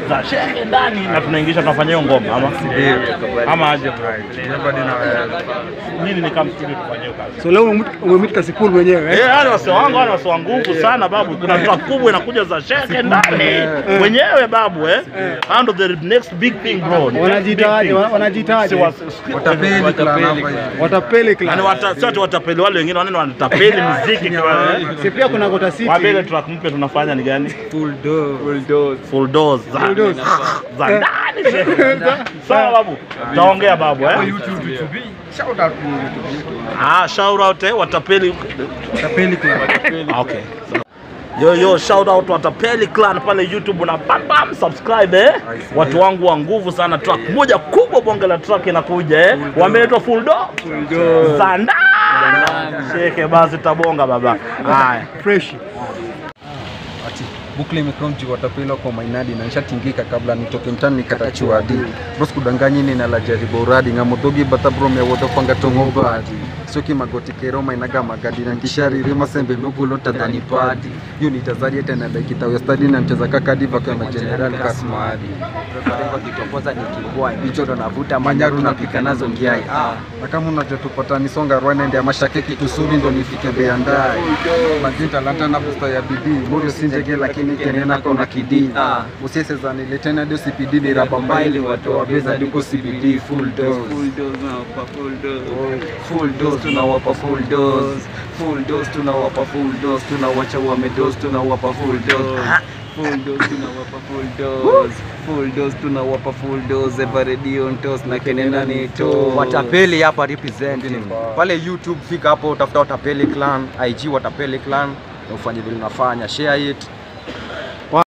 za shehe ndani na tunaingisha tunafanya hiyo ngoma ama ama aje bro? Nini ni kama studio tufanye hiyo kazi? So leo umemit Kasipul mwenyewe eh? Eh, yani wase wangu wale wase wa nguvu sana babu. Kuna track kubwa inakuja za shehe ndani wenyewe babu eh. And the next big thing bro. Next Wanajiitaje? big thing. Wanajiitaje? Si wase- Watapeli clan hapa hivi. Watapeli Yaani clan. wata, si ati watapeli wale wengine wanene wanatapeli muziki kwa eh. Si pia kuna Gota Wabele City. track mpya tunafanya ni gani? Full door. Full door. Full doors za, Full doors. za ndani shehe. Sawa babu. Taongea babu eh. Shout out to YouTube. Ah, shout out eh, watapeli. Watapeli clan. Okay. Yo yo, shout out Watapeli Clan pale YouTube na bam bam subscribe eh. Watu wangu wa nguvu sana, track moja kubwa, bonge la track inakuja eh. Wameletwa full do. Za ndani. Sheke basi tabonga baba. Haya. Fresh. Ati bukle imekuwa mji watapela kwa mainadi na nishatingika kabla nitoke mtani nikatachiwa adi bros kudanganyi ni na la jaribu uradi ngamodogi bata bro me wodo panga tongo badi soki magoti kero mainaga magadi na kishari rima sembe nugulo tadhani padi hiyo ni tazari tena like itawe study na mcheza kaka diva kama general kasmadi Kwa kitongoza nikikuwa hicho ndo navuta manyaru napika nazo ngiai ah na kama unajua tupata nisonga rwana ndia mashakeki tusuri ndo nifike beandai lakini talanta na busta ya bidii moyo si njege lakini kenena kona kidii Ah. usiese za niletena dio CPD ni raba mbaili watu wa beza diko CBD full dose full dose tunawapa full dose full dose tunawapa full dose full dose tunawapa full dose tunawacha wame dose tunawapa full dose full dose tunawapa full dose full dose tunawapa full dose everready on toast na kenena ni to Watapeli hapa representing pale YouTube, fika hapo utafuta Watapeli Clan, IG Watapeli Clan na ufanye vile unafanya, share it,